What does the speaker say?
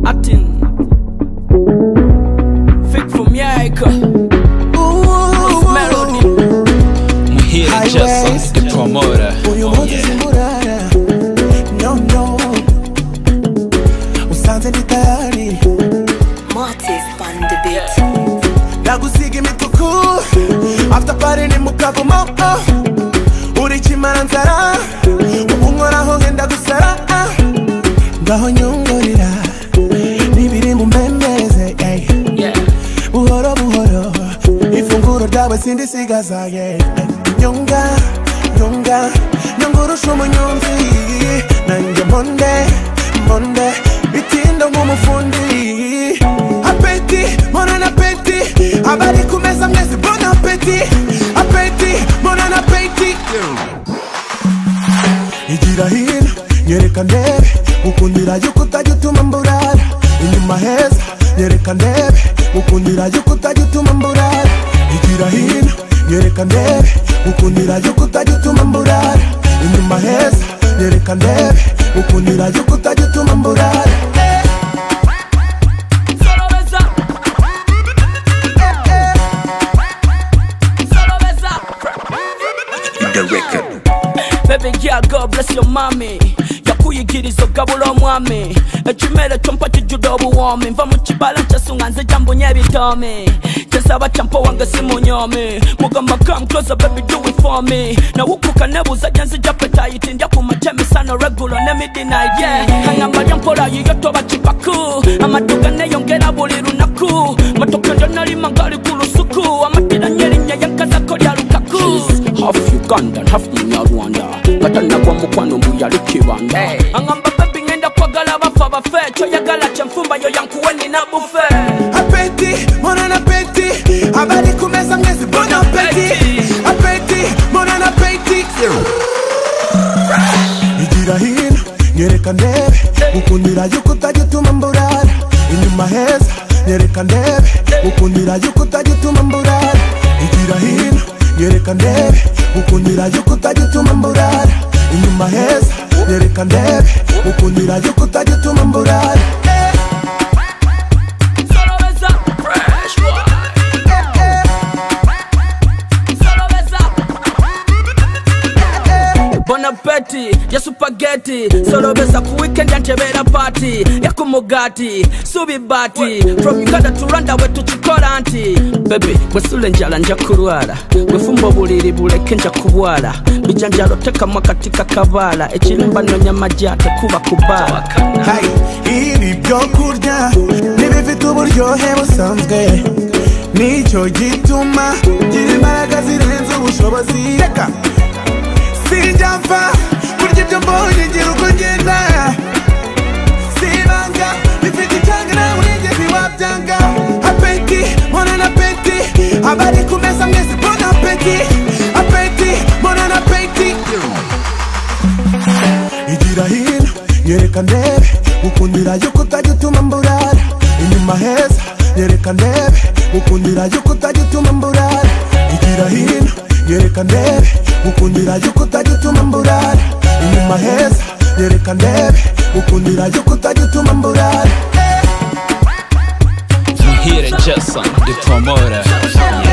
Atten. Fick vom Jäger. Ooh, Melody. I'm here to just something to promote. uyu Oh, munsi yeah. simurara no no usanze ndi tayari Mortis on the beat. ndagusiga imituku after party ni mukavumo oh. uri kimara nzara ubu nkoraho ngenda gusara ah. ngaho nyungurira n'ibiri mu mbembeze ey. Yeah. buhoro buhoro ifunguro ryawe sindisigaza ye nyunga nyunga nyungurusha umunyonzi nanjye monde monde bitinda nk'umufundi apeti mona na peti abari ku meza mwese bona apeti apeti mona na peti igira hino nyereka ndebe ukundira yuko utajya utuma mburara inyuma heza nyereka ndebe ukundira yuko utajya utuma mburara igira hino nyereka ndebe ukundira yuko utajya utuma mburara inyuma heza nyereka ndebe ukundira yuko utajya utuma mburara Solo besa. Solo besa. The record. Baby, yeah, God bless your mommy. yakuyigiriza ogabula omwami ekimere kyompa kijjudde obuwoomi nva mu kibala kyesunga nze gyambunya ebitoomi kyesaba kyampa wange simunyoomi mugamba kamkoza baby do it for me nawukuka nebuuza gye nzija petayiti ndya ku makya emisano regulo ne midnight yeah kangamba lya mpola yiyo toba kipaku amaduga neyongera buli lunaku matoke lyonalima ngali ku lusuku amatiranye erinnya yankazako lya lukaku half Uganda, half Munyarwanda. Kata nagwa mukwano mbuyali kibanda. Angamba baby ngenda kwagala bafa bafe, kyoyagala kyenfumba yo yankuwe nina bufe. apeti mona na peti abari ku meza mwese bona apeti apeti mona na peti igira hino nyereka ndebe ukundira yuko utajya utuma mburara inyuma heza nyereka ndebe ukundira yuko utajya utuma mburara igira hino nyereka ndebe ukundira yuko utajya utuma mburara inyuma heza nyereka ndebe ukundira yuko utajya utuma mburara Solo besa, fresh boy. Solo besa. bonapeti ya supageti solobesa ku weekend yantebera party yakumugati subibati from uganda to rwanda we tukikola nti bebe bwesula enjala nja kulwala bwefumba obuliri buleke nja kubwala bijanjalo tekamu akati kakabaala ekirimba nonya majja tekuba kubaala Hey, ibi byo kurya ntibifite uburyohe busanzwe nicyo gituma gira imbaraga zirenze ubushobozi reka sinjya mfa kurya ibyo mbonye ngira uko ngenda sibanga bifite icyanga nawe nigeze wabyanga apeti mbona na peti abari ku meza mwese mbona apeti apeti mbona na peti igira hino nyereka ndebe ukundira yuko utajya utuma mburara inyuma heza nyereka ndebe ukundira yuko utajya utuma mburara igira hino nyereka ndebe ukundira yuko utajya utuma mburara inyuma heza nyereka ndebe ukundira yuko utajya utuma mburara I'm here to just something to promote. Oh, yeah.